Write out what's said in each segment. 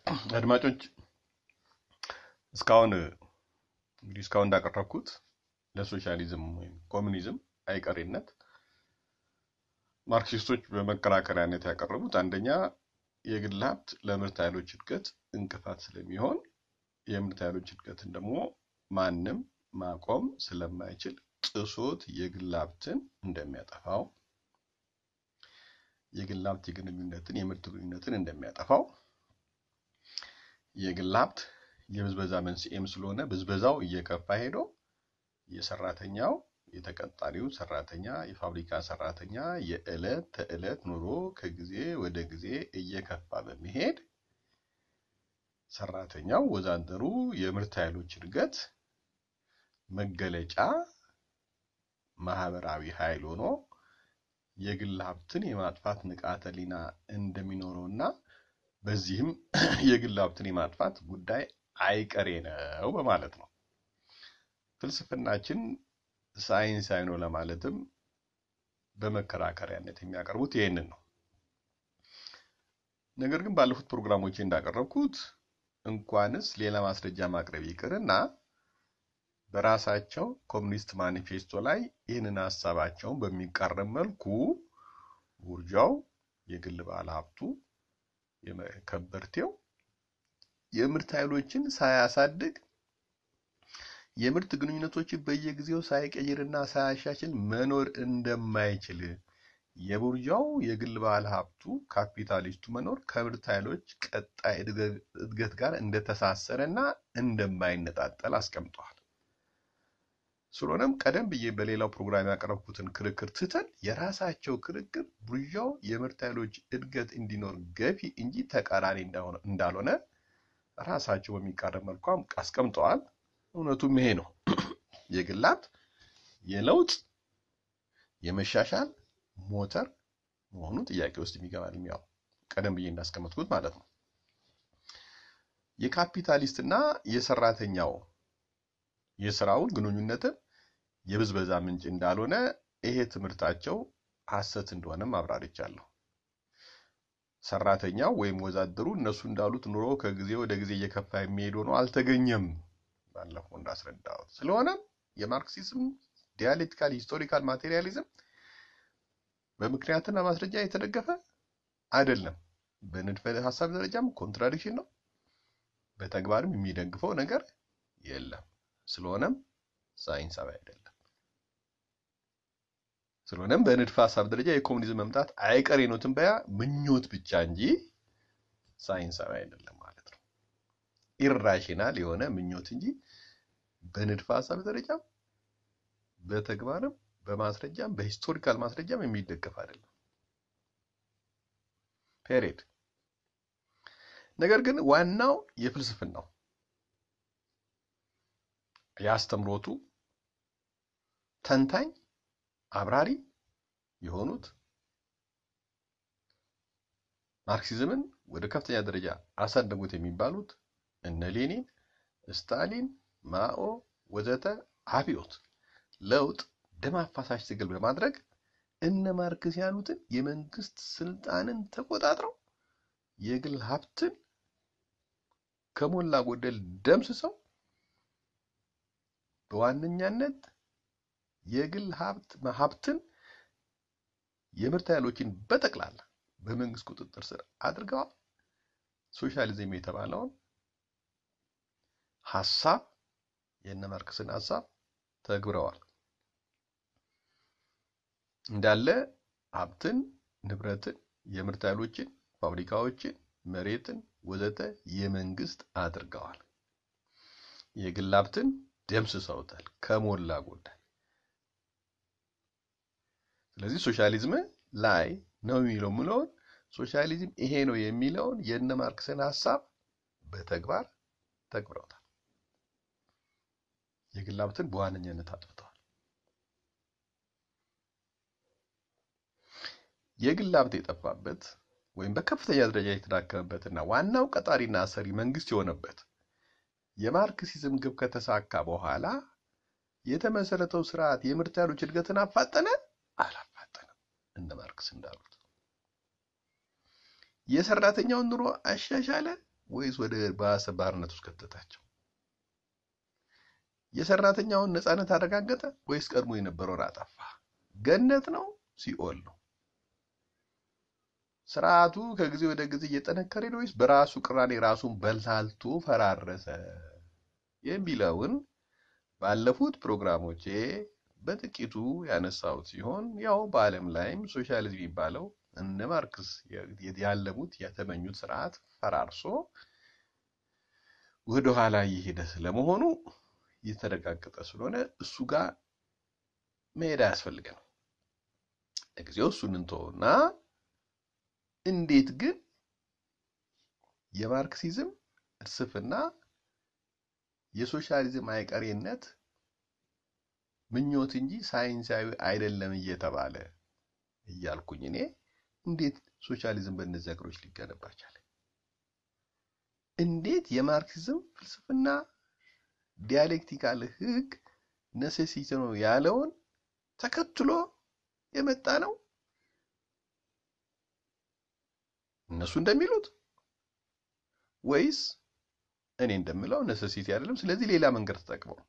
አድማጮች እስካሁን እንግዲህ እስካሁን እንዳቀረብኩት ለሶሻሊዝም ወይም ኮሚኒዝም አይቀሬነት ማርክሲስቶች በመከራከሪያነት ያቀረቡት አንደኛ የግል ሀብት ለምርት ኃይሎች እድገት እንቅፋት ስለሚሆን የምርት ኃይሎች እድገትን ደግሞ ማንም ማቆም ስለማይችል ጥሶት የግል ሀብትን እንደሚያጠፋው የግል ሀብት የግንኙነትን የምርት ግንኙነትን እንደሚያጠፋው የግል ሀብት የብዝበዛ መንስኤም ስለሆነ ብዝበዛው እየከፋ ሄዶ የሰራተኛው የተቀጣሪው ሰራተኛ የፋብሪካ ሰራተኛ የዕለት ተዕለት ኑሮ ከጊዜ ወደ ጊዜ እየከፋ በመሄድ ሰራተኛው ወዛደሩ የምርት ኃይሎች እድገት መገለጫ ማህበራዊ ኃይል ሆኖ የግል ሀብትን የማጥፋት ንቃተ ህሊና እንደሚኖረውና በዚህም የግል ሀብትን የማጥፋት ጉዳይ አይቀሬ ነው በማለት ነው። ፍልስፍናችን ሳይንሳዊ ነው ለማለትም በመከራከሪያነት የሚያቀርቡት ይህንን ነው። ነገር ግን ባለፉት ፕሮግራሞች እንዳቀረብኩት እንኳንስ ሌላ ማስረጃ ማቅረብ ይቅርና በራሳቸው ኮሚኒስት ማኒፌስቶ ላይ ይህንን ሀሳባቸውን በሚቃረም መልኩ ቡርዣው፣ የግል ባለ ሀብቱ፣ ከበርቴው የምርት ኃይሎችን ሳያሳድግ የምርት ግንኙነቶችን በየጊዜው ሳይቀይርና ሳያሻሽል መኖር እንደማይችል የቡርዣው የግል ባለ ሀብቱ ካፒታሊስቱ መኖር ከምርት ኃይሎች ቀጣይ እድገት ጋር እንደተሳሰረና እንደማይነጣጠል አስቀምጠዋል። ስለሆነም ቀደም ብዬ በሌላው ፕሮግራም ያቀረብኩትን ክርክር ትተን የራሳቸው ክርክር ቡርዣው የምርት ኃይሎች እድገት እንዲኖር ገፊ እንጂ ተቃራኒ እንዳልሆነ ራሳቸው በሚቃረብ መልኩ አስቀምጠዋል። እውነቱም ይሄ ነው። የግል ሀብት የለውጥ የመሻሻል ሞተር መሆኑ ጥያቄ ውስጥ የሚገባል። ያው ቀደም ብዬ እንዳስቀመጥኩት ማለት ነው። የካፒታሊስትና የሰራተኛው የስራውን ግንኙነትን የብዝበዛ ምንጭ እንዳልሆነ ይሄ ትምህርታቸው ሐሰት እንደሆነም አብራርቻለሁ። ሰራተኛው ወይም ወዛደሩ እነሱ እንዳሉት ኑሮ ከጊዜ ወደ ጊዜ እየከፋ የሚሄድ ሆኖ አልተገኘም። ባለፈው እንዳስረዳሁት። ስለሆነም የማርክሲዝም ዲያሌክቲካል ሂስቶሪካል ማቴሪያሊዝም በምክንያትና ማስረጃ የተደገፈ አይደለም። በንድፈ ሀሳብ ደረጃም ኮንትራዲክሽን ነው። በተግባርም የሚደግፈው ነገር የለም። ስለሆነም ሳይንሳዊ አይደለም። ስለሆነም በንድፈ ሀሳብ ደረጃ የኮሙኒዝም መምጣት አይቀሬ ነው ትንበያ ምኞት ብቻ እንጂ ሳይንሳዊ አይደለም ማለት ነው። ኢራሽናል የሆነ ምኞት እንጂ በንድፈ ሀሳብ ደረጃም በተግባርም በማስረጃም በሂስቶሪካል ማስረጃም የሚደገፍ አይደለም። ፔሬድ። ነገር ግን ዋናው የፍልስፍናው የአስተምሮቱ ተንታኝ አብራሪ የሆኑት ማርክሲዝምን ወደ ከፍተኛ ደረጃ አሳደጉት የሚባሉት እነ ሌኒን፣ ስታሊን፣ ማኦ ወዘተ አብዮት፣ ለውጥ፣ ደም አፋሳሽ ትግል በማድረግ እነ ማርክስ ያሉትን የመንግስት ስልጣንን ተቆጣጥረው የግል ሀብትን ከሞላ ጎደል ደምስሰው በዋነኛነት የግል ሀብት ሀብትን የምርት ኃይሎችን በጠቅላላ በመንግስት ቁጥጥር ስር አድርገዋል። ሶሻሊዝም የተባለውን ሀሳብ የእነ ማርክስን ሀሳብ ተግብረዋል። እንዳለ ሀብትን፣ ንብረትን፣ የምርት ኃይሎችን፣ ፋብሪካዎችን፣ መሬትን ወዘተ የመንግስት አድርገዋል። የግል ሀብትን ደምስሰውታል ከሞላ ጎደል። ስለዚህ ሶሻሊዝም ላይ ነው የሚለው ምለውን ሶሻሊዝም ይሄ ነው የሚለውን የእነ ማርክስን ሀሳብ በተግባር ተግብረውታል። የግል ሀብትን በዋነኛነት አጥፍተዋል። የግል ሀብት የጠፋበት ወይም በከፍተኛ ደረጃ የተዳከመበትና ዋናው ቀጣሪና አሰሪ መንግስት የሆነበት የማርክሲዝም ግብ ከተሳካ በኋላ የተመሰረተው ስርዓት የምርት ኃይሎች እድገትን አፋጠነ? አላፋጠነም። እነ ማርክስ እንዳሉት የሰራተኛውን ኑሮ አሻሻለ? ወይስ ወደ ባሰ ባርነት ውስጥ ከተታቸው? የሰራተኛውን ነፃነት አረጋገጠ ወይስ ቀድሞ የነበረውን አጠፋ? ገነት ነው ሲኦል ነው? ስርዓቱ ከጊዜ ወደ ጊዜ እየጠነከረ ነው ወይስ በራሱ ቅራኔ ራሱን በላልቶ ፈራረሰ የሚለውን ባለፉት ፕሮግራሞቼ በጥቂቱ ያነሳሁት ሲሆን ያው በዓለም ላይም ሶሻሊዝም የሚባለው እነ ማርክስ ያለሙት የተመኙት ስርዓት ፈራርሶ ወደኋላ እየሄደ ስለመሆኑ እየተረጋገጠ ስለሆነ እሱ ጋር መሄድ አያስፈልገንም። ለጊዜው እሱን እንተውና እንዴት ግን የማርክሲዝም ፍልስፍና የሶሻሊዝም አይቀሬነት ምኞት እንጂ ሳይንሳዊ አይደለም እየተባለ እያልኩኝ እኔ እንዴት ሶሻሊዝም በእነዚህ ሀገሮች ሊገነባ ቻለ? እንዴት የማርክሲዝም ፍልስፍና ዲያሌክቲካል ህግ ነሴሲቲ ነው ያለውን ተከትሎ የመጣ ነው እነሱ እንደሚሉት ወይስ እኔ እንደምለው ነሰሲቲ አይደለም፣ ስለዚህ ሌላ መንገድ ተጠቅመው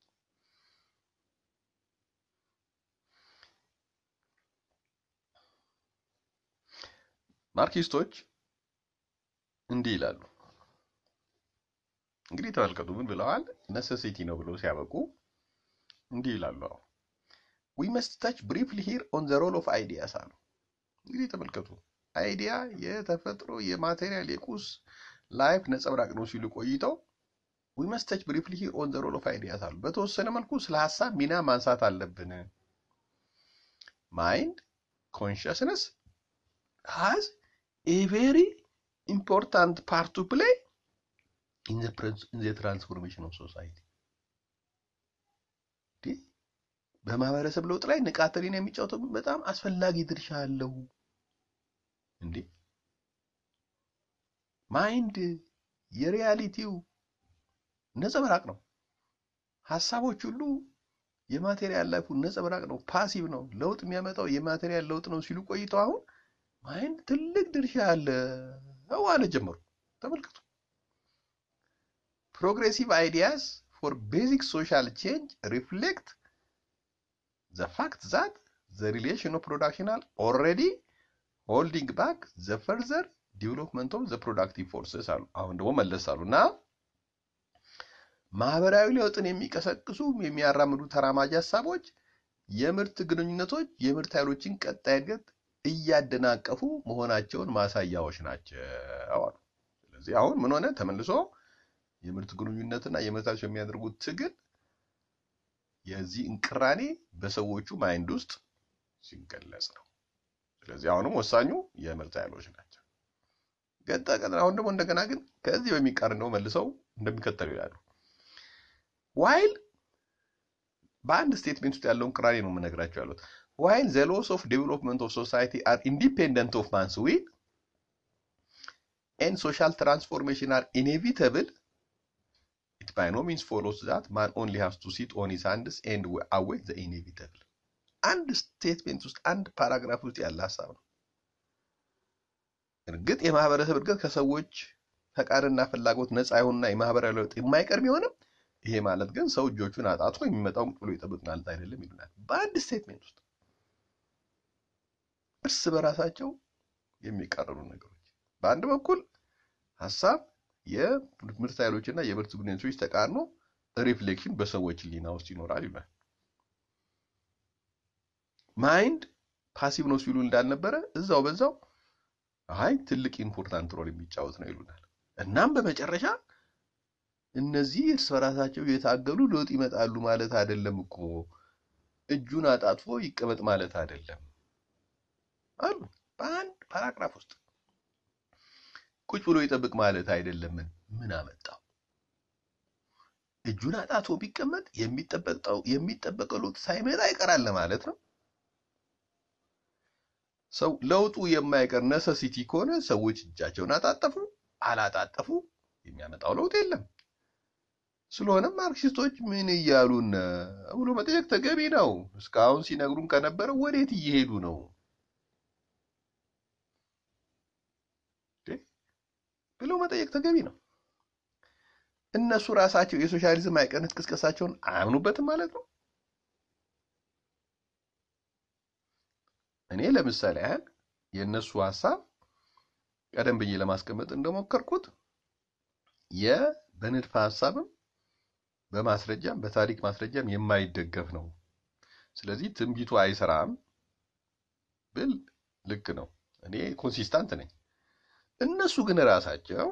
ማርክሲስቶች እንዲህ ይላሉ። እንግዲህ ተመልከቱ፣ ምን ብለዋል? ነሰሲቲ ነው ብለው ሲያበቁ እንዲህ ይላሉ። አሁን ዊ መስት ታች ብሪፍሊ ሂር ኦን ዘ ሮል ኦፍ አይዲያስ አሉ። እንግዲህ ተመልከቱ፣ አይዲያ የተፈጥሮ የማቴሪያል የቁስ ላይፍ ነጸብራቅ ነው ሲሉ ቆይተው ዊ መስት ታች ብሪፍሊ ሂር ኦን ዘ ሮል ኦፍ አይዲያስ አሉ። በተወሰነ መልኩ ስለ ሀሳብ ሚና ማንሳት አለብን። ማይንድ ኮንሽስነስ ሃዝ ኤ ቬሪ ኢምፖርታንት ፓርት ቱ ፕሌይ ኢን ዘ ትራንስፎርሜሽን ኦፍ ሶሳይቲ። በማህበረሰብ ለውጥ ላይ ንቃተ ህሊና የሚጫወተው በጣም አስፈላጊ ድርሻ አለው። እንዴ ማይንድ የሪያሊቲው ነጸብራቅ ነው። ሀሳቦች ሁሉ የማቴሪያል ላይፉ ነጸብራቅ ነው፣ ፓሲቭ ነው። ለውጥ የሚያመጣው የማቴሪያል ለውጥ ነው ሲሉ ቆይተው አሁን ማይንድ ትልቅ ድርሻ አለው አለ ጀመሩ። ተመልከቱ። ፕሮግሬሲቭ አይዲያስ ፎር ቤዚክ ሶሻል ቼንጅ ሪፍሌክት ዘ ፋክት ዛት ዘ ሪሌሽን ኦፍ ፕሮዳክሽን አር ኦልሬዲ ሆልዲንግ ባክ ዘ ፈርዘር ዲቨሎፕመንት ኦፍ ዘ ፕሮዳክቲቭ ፎርስስ አሉ። አሁን ደግሞ መለስ አሉ እና ማህበራዊ ለውጥን የሚቀሰቅሱ የሚያራምዱ ተራማጅ ሀሳቦች የምርት ግንኙነቶች የምርት ኃይሎችን ቀጣይ እድገት እያደናቀፉ መሆናቸውን ማሳያዎች ናቸው አሉ። ስለዚህ አሁን ምን ሆነ? ተመልሶ የምርት ግንኙነትና የምርት ኃይሎች የሚያደርጉት ትግል የዚህ እንቅራኔ በሰዎቹ ማይንድ ውስጥ ሲገለጽ ነው። ስለዚህ አሁንም ወሳኙ የምርት ኃይሎች ናቸው። ገጠ አሁን ደግሞ እንደገና ግን ከዚህ በሚቃር ነው መልሰው እንደሚከተለው ይላሉ። ዋይል በአንድ ስቴትሜንት ውስጥ ያለውን ቅራኔ ነው የምነግራቸው ያሉት። ዋይል ዘ ሎስ ኦፍ ዴቨሎፕመንት ኦፍ ሶሳይቲ አር ኢንዲፔንደንት ኦፍ ማንስ ዊል ኤንድ ሶሻል ትራንስፎርሜሽን አር ኢኔቪተብል ኢት ባይ ኖ ሚንስ ፎሎስ ዛት ማን ኦንሊ ሃቭስ ቱ ሲት ኦን ሂዝ ሃንድስ ኤንድ አዌት ዘ ኢኔቪተብል። አንድ ስቴትሜንት ውስጥ አንድ ፓራግራፍ ውስጥ ያለ ሀሳብ ነው። እርግጥ የማህበረሰብ እድገት ከሰዎች ፈቃድና ፍላጎት ነፃ የሆኑና የማህበራዊ ለውጥ የማይቀር ቢሆንም ይሄ ማለት ግን ሰው እጆቹን አጣጥፎ የሚመጣውን ብሎ ይጠብቅ ማለት አይደለም ይሉናል። በአንድ ስቴትሜንት ውስጥ እርስ በራሳቸው የሚቃረኑ ነገሮች፣ በአንድ በኩል ሀሳብ የምርት ኃይሎችና የምርት ግንኙነቶች ተቃርኖ ሪፍሌክሽን በሰዎች ሕሊና ውስጥ ይኖራል ይላል። ማይንድ ፓሲቭ ነው ሲሉ እንዳልነበረ እዛው በዛው አይ ትልቅ ኢምፖርታንት ሮል የሚጫወት ነው ይሉናል። እናም በመጨረሻ እነዚህ እርስ በራሳቸው የታገሉ ለውጥ ይመጣሉ ማለት አይደለም እኮ እጁን አጣጥፎ ይቀመጥ ማለት አይደለም አሉ። በአንድ ፓራግራፍ ውስጥ ቁጭ ብሎ ይጠብቅ ማለት አይደለም። ምን ምን አመጣው? እጁን አጣጥፎ ቢቀመጥ የሚጠበቀው የሚጠበቀው ለውጥ ሳይመጣ ይቀራል ማለት ነው። ሰው ለውጡ የማይቀር ነሰሲቲ ከሆነ ሰዎች እጃቸውን አጣጠፉ አላጣጠፉ የሚያመጣው ለውጥ የለም። ስለሆነም ማርክሲስቶች ምን እያሉን ብሎ መጠየቅ ተገቢ ነው። እስካሁን ሲነግሩን ከነበረው ወዴት እየሄዱ ነው? ብለው መጠየቅ ተገቢ ነው። እነሱ ራሳቸው የሶሻሊዝም አይቀርነት ቅስቀሳቸውን አያምኑበትም ማለት ነው። እኔ ለምሳሌ ያህል የእነሱ ሀሳብ ቀደም ብዬ ለማስቀመጥ እንደሞከርኩት የበንድፈ ሀሳብም በማስረጃም በታሪክ ማስረጃም የማይደገፍ ነው። ስለዚህ ትንቢቱ አይሰራም ብል ልክ ነው። እኔ ኮንሲስታንት ነኝ። እነሱ ግን ራሳቸው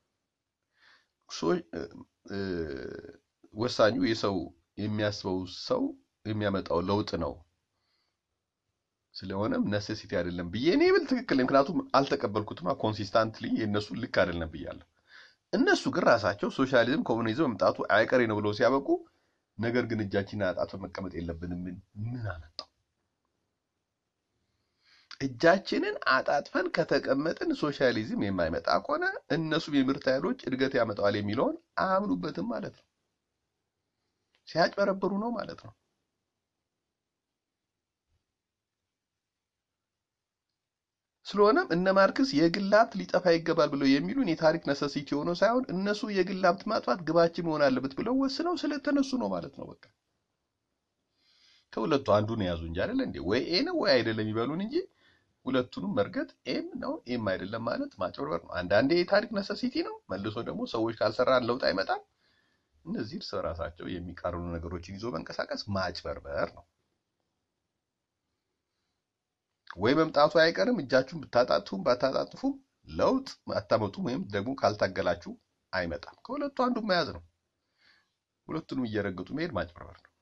ወሳኙ የሰው የሚያስበው ሰው የሚያመጣው ለውጥ ነው። ስለሆነም ነሴሲቲ አይደለም ብዬ እኔ ብል ትክክል። ምክንያቱም አልተቀበልኩትማ ኮንሲስታንትሊ የእነሱ ልክ አይደለም ብያለሁ። እነሱ ግን ራሳቸው ሶሻሊዝም ኮሙኒዝም መምጣቱ አይቀሬ ነው ብለው ሲያበቁ፣ ነገር ግን እጃችንን አጣጥፈን መቀመጥ የለብንም ምን ምን አመጣው? እጃችንን አጣጥፈን ከተቀመጥን ሶሻሊዝም የማይመጣ ከሆነ እነሱም የምርት ኃይሎች እድገት ያመጣዋል የሚለውን አያምኑበትም ማለት ነው። ሲያጭበረብሩ ነው ማለት ነው። ስለሆነም እነ ማርክስ የግል ሀብት ሊጠፋ ይገባል ብለው የሚሉን የታሪክ ነሰሲቲ ሆኖ ሳይሆን እነሱ የግል ሀብት ማጥፋት ግባችን መሆን አለበት ብለው ወስነው ስለተነሱ ነው ማለት ነው። በቃ ከሁለቱ አንዱን የያዙ እንጂ አይደለ እንዴ? ወይ ኤ ነው ወይ አይደለም ይበሉን እንጂ ሁለቱንም መርገጥ ኤም ነው ኤም አይደለም ማለት ማጭበርበር ነው። አንዳንዴ የታሪክ ነሰሲቲ ነው፣ መልሶ ደግሞ ሰዎች ካልሰራን ለውጥ አይመጣም። እነዚህ እርስ በራሳቸው የሚቃረኑ ነገሮችን ይዞ መንቀሳቀስ ማጭበርበር ነው። ወይ መምጣቱ አይቀርም። እጃችሁን ብታጣጥፉም ባታጣጥፉም ለውጥ አታመጡም፣ ወይም ደግሞ ካልታገላችሁ አይመጣም። ከሁለቱ አንዱ መያዝ ነው። ሁለቱንም እየረገጡ መሄድ ማጭበርበር ነው።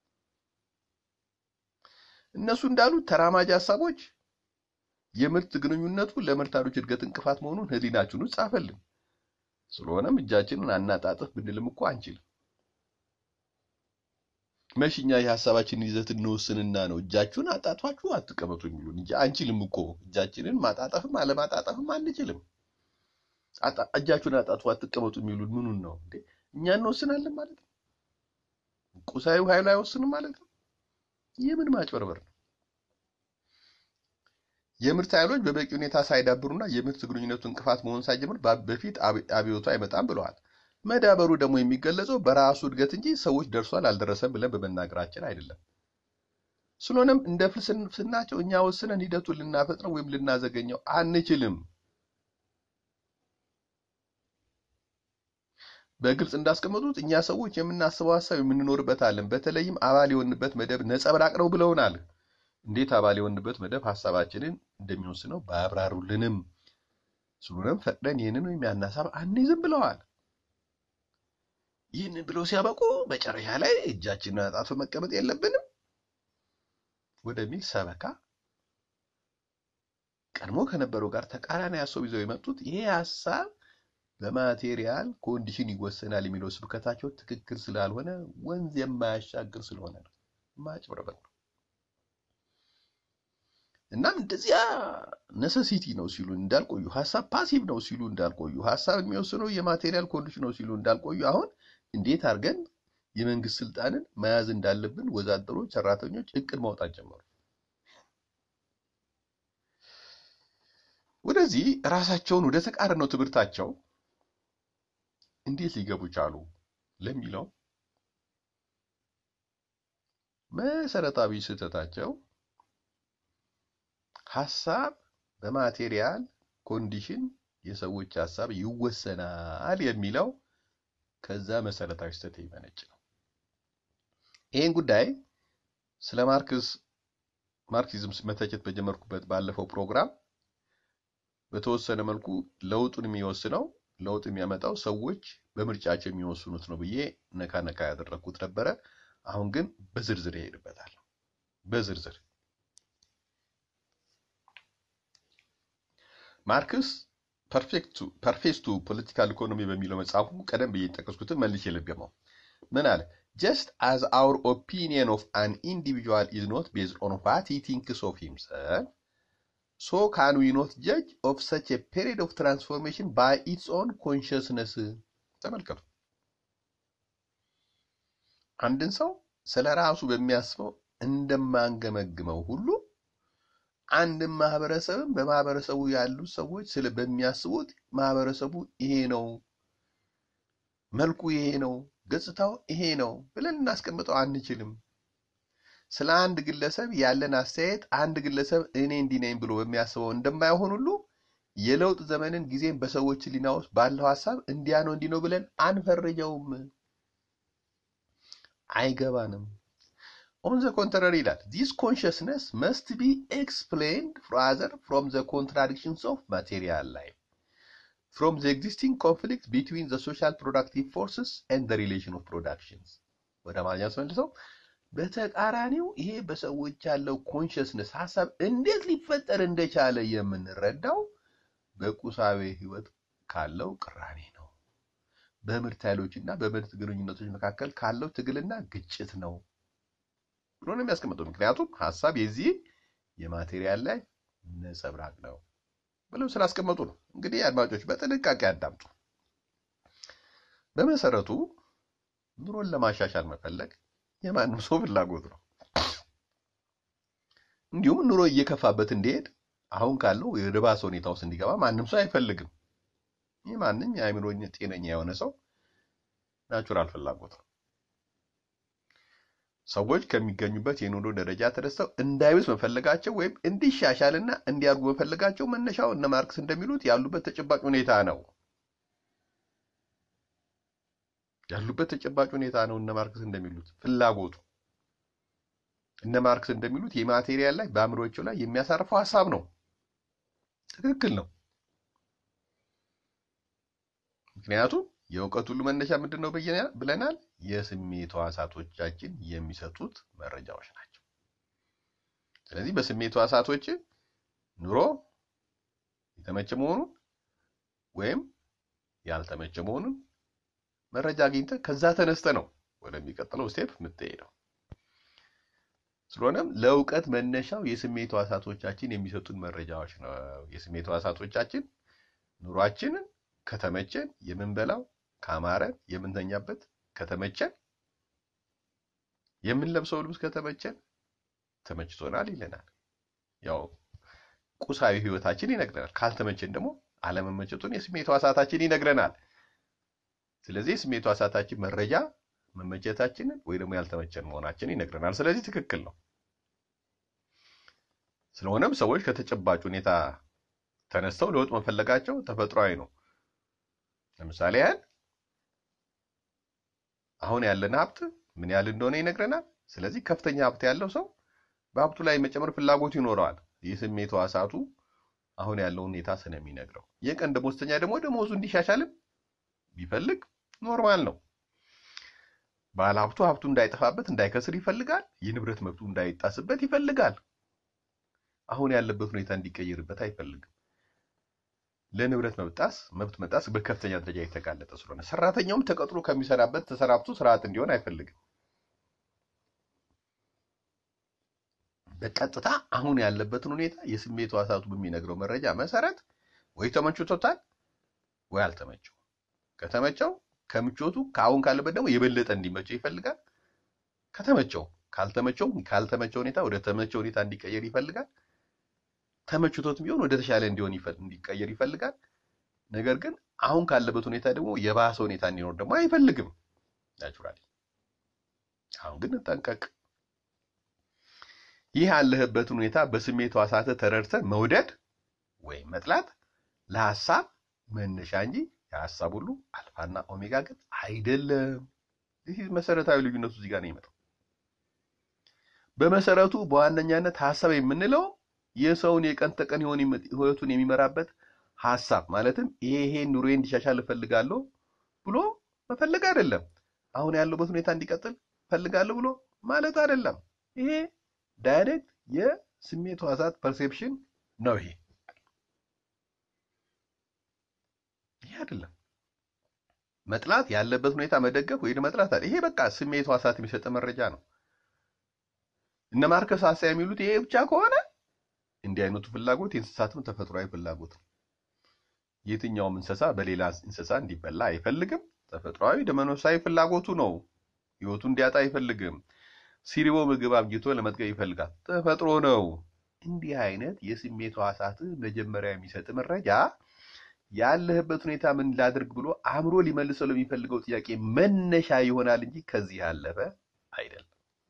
እነሱ እንዳሉት ተራማጅ ሀሳቦች የምርት ግንኙነቱ ለምርታዶች እድገት እንቅፋት መሆኑን ሕሊናችን ውስጥ ጻፈልን። ስለሆነም እጃችንን አናጣጥፍ ብንልም እኮ አንችልም። መሽኛ የሀሳባችንን ይዘት እንወስንና ነው እጃችሁን አጣጥፋችሁ አትቀመጡ የሚሉን እንጂ አንችልም እኮ እጃችንን ማጣጠፍም አለማጣጠፍም አንችልም። እጃችሁን አጣጥፉ አትቀመጡ የሚሉን ምኑን ነው እንዴ? እኛ እንወስናለን ማለት ነው? ቁሳዊ ኃይሉ አይወስንም ማለት ነው? የምን ማጭበርበር ነው? የምርት ኃይሎች በበቂ ሁኔታ ሳይዳብሩና የምርት ግንኙነቱ እንቅፋት መሆን ሳይጀምር በፊት አብዮቱ አይመጣም ብለዋል። መዳበሩ ደግሞ የሚገለጸው በራሱ እድገት እንጂ ሰዎች ደርሷል አልደረሰም ብለን በመናገራችን አይደለም። ስለሆነም እንደ ፍልስፍናቸው እኛ ወስነን ሂደቱን ልናፈጥነው ወይም ልናዘገኘው አንችልም። በግልጽ እንዳስቀመጡት እኛ ሰዎች የምናስበው ሀሳብ የምንኖርበት ዓለም በተለይም አባል የሆንበት መደብ ነጸብራቅ ነው ብለውናል። እንዴት አባል የሆንበት መደብ ሀሳባችንን እንደሚወስነው ባያብራሩልንም፣ ስለሆነም ፈቅደን ይህንን ወይም ያን ሀሳብ አንይዝም ብለዋል። ይህንን ብለው ሲያበቁ መጨረሻ ላይ እጃችንን አጣጥፈን መቀመጥ የለብንም ወደሚል ሰበካ ቀድሞ ከነበረው ጋር ተቃራኒ ሀሳብ ይዘው የመጡት ይሄ ሀሳብ በማቴሪያል ኮንዲሽን ይወሰናል የሚለው ስብከታቸው ትክክል ስላልሆነ ወንዝ የማያሻግር ስለሆነ ነው። ማጭበርበር ነው። እናም እንደዚያ ነሰሲቲ ነው ሲሉ እንዳልቆዩ፣ ሀሳብ ፓሲቭ ነው ሲሉ እንዳልቆዩ፣ ሀሳብ የሚወስነው የማቴሪያል ኮንዲሽን ነው ሲሉ እንዳልቆዩ አሁን እንዴት አድርገን የመንግስት ስልጣንን መያዝ እንዳለብን ወዛደሮች፣ ሰራተኞች እቅድ ማውጣት ጀመሩ። ወደዚህ ራሳቸውን ወደ ተቃረነው ትምህርታቸው እንዴት ሊገቡ ቻሉ ለሚለው መሰረታዊ ስህተታቸው ሀሳብ በማቴሪያል ኮንዲሽን የሰዎች ሀሳብ ይወሰናል የሚለው ከዛ መሰረታዊ ስህተት የሚመነጭ ነው። ይህን ጉዳይ ስለ ማርክስ ማርክሲዝም መተቸት በጀመርኩበት ባለፈው ፕሮግራም በተወሰነ መልኩ ለውጡን የሚወስነው ለውጥ የሚያመጣው ሰዎች በምርጫቸው የሚወስኑት ነው ብዬ ነካ ነካ ያደረግኩት ነበረ። አሁን ግን በዝርዝር ይሄድበታል። በዝርዝር ማርክስ ፐርፌክቱ ፖለቲካል ኢኮኖሚ በሚለው መጽሐፉ ቀደም ብዬ ጠቀስኩትን መልሼ ልድገመው። ምን አለ? ጀስት አዝ አውር ኦፒኒየን ኦፍ አን ኢንዲቪጁዋል ኢዝ ኖት ቤዝድ ኦን ዋት ሂ ቲንክስ ኦፍ ሂምሰልፍ ሶ ካን ዊ ኖት ጀጅ ኦፍ ሰች ኤ ፔሪድ ኦፍ ትራንስፎርሜሽን ባይ ኢትስ ኦን ኮንሽስነስ። ተመልከቱ። አንድን ሰው ስለ ራሱ በሚያስበው እንደማንገመግመው ሁሉ አንድም ማህበረሰብም በማህበረሰቡ ያሉ ሰዎች ስለ በሚያስቡት ማህበረሰቡ ይሄ ነው፣ መልኩ ይሄ ነው፣ ገጽታው ይሄ ነው ብለን እናስቀምጠው አንችልም። ስለ አንድ ግለሰብ ያለን አስተያየት አንድ ግለሰብ እኔ እንዲህ ነኝ ብሎ በሚያስበው እንደማይሆን ሁሉ የለውጥ ዘመንን ጊዜም በሰዎች ሕሊና ውስጥ ባለው ሀሳብ እንዲያ ነው እንዲህ ነው ብለን አንፈርጀውም፣ አይገባንም። ኦን ዘ ኮንትራሪ ይላል ዚስ ኮንሽስነስ መስት ቢ ኤክስፕሌንድ ራዘር ፍሮም ዘ ኮንትራዲክሽንስ ኦፍ ማቴሪያል ላይፍ ፍሮም ዘ ኤግዚስቲንግ ኮንፍሊክት ቢትዊን ዘ ሶሻል ፕሮዳክቲቭ ፎርስስ ኤንድ ዘ ሪሌሽን ኦፍ ፕሮዳክሽንስ። ወደ አማርኛ ስመልሰው በተቃራኒው ይሄ በሰዎች ያለው ኮንሽስነስ ሀሳብ እንዴት ሊፈጠር እንደቻለ የምንረዳው በቁሳዊ ህይወት ካለው ቅራኔ ነው። በምርት ኃይሎችና በምርት ግንኙነቶች መካከል ካለው ትግልና ግጭት ነው ብሎ ነው የሚያስቀምጠው። ምክንያቱም ሀሳብ የዚህ የማቴሪያል ላይ ነጸብራቅ ነው ብለው ስላስቀመጡ ነው። እንግዲህ አድማጮች በጥንቃቄ አዳምጡ። በመሰረቱ ኑሮን ለማሻሻል መፈለግ የማንም ሰው ፍላጎት ነው። እንዲሁም ኑሮ እየከፋበት እንዲሄድ አሁን ካለው ወደ ባሰ ሁኔታ ውስጥ እንዲገባ ማንም ሰው አይፈልግም። ይህ ማንም የአእምሮ ጤነኛ የሆነ ሰው ናቹራል ፍላጎት ነው። ሰዎች ከሚገኙበት የኑሮ ደረጃ ተነስተው እንዳይብስ መፈለጋቸው ወይም እንዲሻሻልና እንዲያድጉ መፈለጋቸው መነሻው እነ ማርክስ እንደሚሉት ያሉበት ተጨባጭ ሁኔታ ነው። ያሉበት ተጨባጭ ሁኔታ ነው። እነ ማርክስ እንደሚሉት ፍላጎቱ እነ ማርክስ እንደሚሉት የማቴሪያል ላይ በአእምሮቸው ላይ የሚያሳርፈው ሀሳብ ነው። ትክክል ነው። ምክንያቱም የእውቀት ሁሉ መነሻ ምንድን ነው ብለናል? የስሜት ሕዋሳቶቻችን የሚሰጡት መረጃዎች ናቸው። ስለዚህ በስሜት ሕዋሳቶች ኑሮ የተመቸ መሆኑን ወይም ያልተመቸ መሆኑን መረጃ አግኝተህ ከዛ ተነስተ ነው ወደሚቀጥለው ስቴፕ የምትሄደው። ስለሆነም ለእውቀት መነሻው የስሜት ሕዋሳቶቻችን የሚሰጡን መረጃዎች ነው። የስሜት ሕዋሳቶቻችን ኑሯችንን ከተመቸን የምንበላው ካማረን የምንተኛበት ከተመቸን የምንለብሰው ልብስ ከተመቸን ተመችቶናል ይለናል። ያው ቁሳዊ ህይወታችን ይነግረናል። ካልተመቸን ደግሞ አለመመቸቱን የስሜት ሕዋሳታችን ይነግረናል። ስለዚህ የስሜት ሕዋሳታችን መረጃ መመቸታችንን ወይ ደግሞ ያልተመቸን መሆናችን ይነግረናል። ስለዚህ ትክክል ነው። ስለሆነም ሰዎች ከተጨባጭ ሁኔታ ተነስተው ለውጥ መፈለጋቸው ተፈጥሯዊ ነው። ለምሳሌ ያህል አሁን ያለን ሀብት ምን ያህል እንደሆነ ይነግረናል። ስለዚህ ከፍተኛ ሀብት ያለው ሰው በሀብቱ ላይ መጨመር ፍላጎቱ ይኖረዋል። የስሜት ሕዋሳቱ አሁን ያለውን ሁኔታ ስለሚነግረው፣ የቀን ደሞዝተኛ ደግሞ ደሞዙ እንዲሻሻልም ቢፈልግ ኖርማል ነው። ባለ ሀብቱ ሀብቱ እንዳይጠፋበት እንዳይከስር ይፈልጋል። የንብረት መብቱ እንዳይጣስበት ይፈልጋል። አሁን ያለበት ሁኔታ እንዲቀየርበት አይፈልግም። ለንብረት መብጣስ መብት መጣስ በከፍተኛ ደረጃ የተጋለጠ ስለሆነ ሰራተኛውም ተቀጥሮ ከሚሰራበት ተሰራብቶ ስርዓት እንዲሆን አይፈልግም። በቀጥታ አሁን ያለበትን ሁኔታ የስሜት ሕዋሳቱ በሚነግረው መረጃ መሰረት ወይ ተመችቶታል ወይ አልተመቸው። ከተመቸው ከምቾቱ ከአሁን ካለበት ደግሞ የበለጠ እንዲመቸው ይፈልጋል። ከተመቸው ካልተመቸው ካልተመቸው ሁኔታ ወደ ተመቸው ሁኔታ እንዲቀየር ይፈልጋል። ተመችቶት ቢሆን ወደ ተሻለ እንዲሆን እንዲቀየር ይፈልጋል። ነገር ግን አሁን ካለበት ሁኔታ ደግሞ የባሰ ሁኔታ እንዲኖር ደግሞ አይፈልግም። ናቹራሊ አሁን ግን ጠንቀቅ። ይህ ያለህበትን ሁኔታ በስሜት ሕዋሳትህ ተረድተህ መውደድ ወይም መጥላት ለሀሳብ መነሻ እንጂ የሀሳብ ሁሉ አልፋና ኦሜጋ ግን አይደለም። ይህ መሰረታዊ ልዩነቱ እዚህ ጋር ነው የሚመጣው። በመሰረቱ በዋነኛነት ሀሳብ የምንለው የሰውን የቀን ተቀን ህይወቱን የሚመራበት ሀሳብ ማለትም ይሄ ይሄ ኑሮዬ እንዲሻሻል እፈልጋለሁ ብሎ መፈለግ አይደለም። አሁን ያለበት ሁኔታ እንዲቀጥል እፈልጋለሁ ብሎ ማለት አይደለም። ይሄ ዳይሬክት የስሜት ሕዋሳት ፐርሴፕሽን ነው። ይሄ ይሄ አይደለም። መጥላት ያለበት ሁኔታ መደገፍ ወይ መጥላት አይደል። ይሄ በቃ ስሜት ሕዋሳት የሚሰጥ መረጃ ነው። እነ ማርከስ ሀሳብ የሚሉት ይሄ ብቻ ከሆነ እንዲህ አይነቱ ፍላጎት የእንስሳትም ተፈጥሯዊ ፍላጎት ነው። የትኛውም እንስሳ በሌላ እንስሳ እንዲበላ አይፈልግም። ተፈጥሯዊ ደመነፍሳዊ ፍላጎቱ ነው። ህይወቱ እንዲያጣ አይፈልግም። ሲሪቦ ምግብ አብጅቶ ለመጥገብ ይፈልጋል። ተፈጥሮ ነው። እንዲህ አይነት የስሜት ሕዋሳትህ መጀመሪያ የሚሰጥ መረጃ ያለህበት ሁኔታ ምን ላድርግ ብሎ አእምሮ ሊመልሰው ለሚፈልገው ጥያቄ መነሻ ይሆናል እንጂ ከዚህ ያለፈ አይደለም።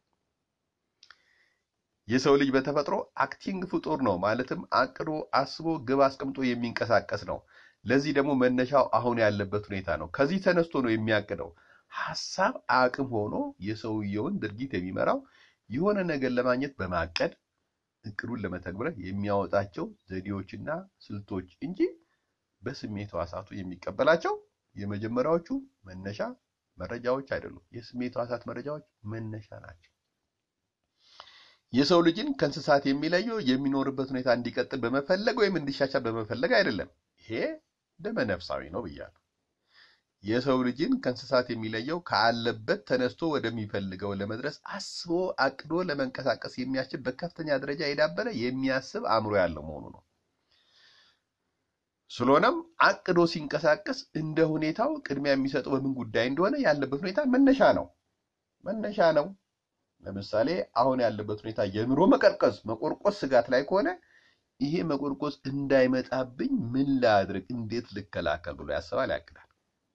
የሰው ልጅ በተፈጥሮ አክቲንግ ፍጡር ነው። ማለትም አቅዶ አስቦ ግብ አስቀምጦ የሚንቀሳቀስ ነው። ለዚህ ደግሞ መነሻው አሁን ያለበት ሁኔታ ነው። ከዚህ ተነስቶ ነው የሚያቅደው። ሀሳብ አቅም ሆኖ የሰውየውን ድርጊት የሚመራው የሆነ ነገር ለማግኘት በማቀድ እቅዱን ለመተግበር የሚያወጣቸው ዘዴዎችና ስልቶች እንጂ በስሜት ሕዋሳቱ የሚቀበላቸው የመጀመሪያዎቹ መነሻ መረጃዎች አይደሉም። የስሜት ሕዋሳት መረጃዎች መነሻ ናቸው። የሰው ልጅን ከእንስሳት የሚለየው የሚኖርበት ሁኔታ እንዲቀጥል በመፈለግ ወይም እንዲሻሻል በመፈለግ አይደለም። ይሄ ደመነፍሳዊ ነው ብያለሁ። የሰው ልጅን ከእንስሳት የሚለየው ካለበት ተነስቶ ወደሚፈልገው ለመድረስ አስቦ አቅዶ ለመንቀሳቀስ የሚያስችል በከፍተኛ ደረጃ የዳበረ የሚያስብ አእምሮ ያለው መሆኑ ነው። ስለሆነም አቅዶ ሲንቀሳቀስ እንደ ሁኔታው ቅድሚያ የሚሰጠው በምን ጉዳይ እንደሆነ ያለበት ሁኔታ መነሻ ነው መነሻ ነው። ለምሳሌ አሁን ያለበት ሁኔታ የኑሮ መቀርቀዝ፣ መቆርቆስ ስጋት ላይ ከሆነ ይሄ መቆርቆስ እንዳይመጣብኝ ምን ላድርግ፣ እንዴት ልከላከል ብሎ ያስባል፣ ያቅዳል።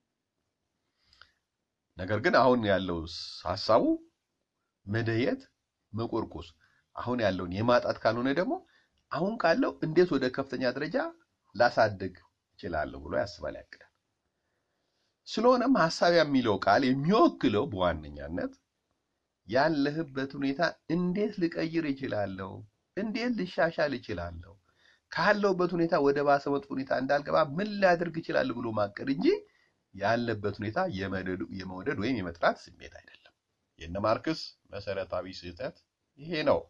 ነገር ግን አሁን ያለው ሀሳቡ መደየት፣ መቆርቆስ አሁን ያለውን የማጣት ካልሆነ ደግሞ አሁን ካለው እንዴት ወደ ከፍተኛ ደረጃ ላሳድግ እችላለሁ ብሎ ያስባል፣ ያቅዳል። ስለሆነም ሀሳብ የሚለው ቃል የሚወክለው በዋነኛነት ያለህበት ሁኔታ እንዴት ልቀይር እችላለሁ፣ እንዴት ልሻሻል እችላለሁ፣ ካለሁበት ሁኔታ ወደ ባሰ መጥፎ ሁኔታ እንዳልገባ ምን ላድርግ እችላለሁ ብሎ ማቀድ እንጂ ያለበት ሁኔታ የመውደድ ወይም የመጥላት ስሜት አይደለም። የነ ማርክስ መሰረታዊ ስህተት ይሄ ነው።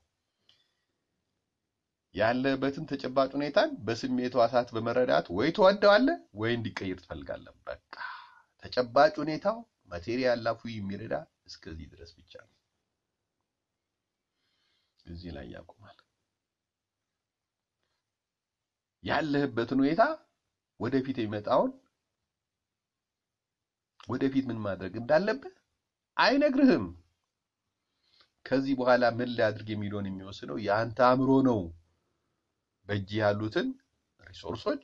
ያለበትን ተጨባጭ ሁኔታን በስሜት ሕዋሳት በመረዳት ወይ ትወደዋለህ ወይ እንዲቀይር ትፈልጋለህ። በቃ ተጨባጭ ሁኔታው ማቴሪያል ላፉ የሚረዳ እስከዚህ ድረስ ብቻ ነው። እዚህ ላይ ያቆማል። ያለህበትን ሁኔታ ወደፊት የሚመጣውን ወደፊት ምን ማድረግ እንዳለብህ አይነግርህም። ከዚህ በኋላ ምን ላድርግ የሚለውን የሚወስነው የአንተ አእምሮ ነው። በእጅ ያሉትን ሪሶርሶች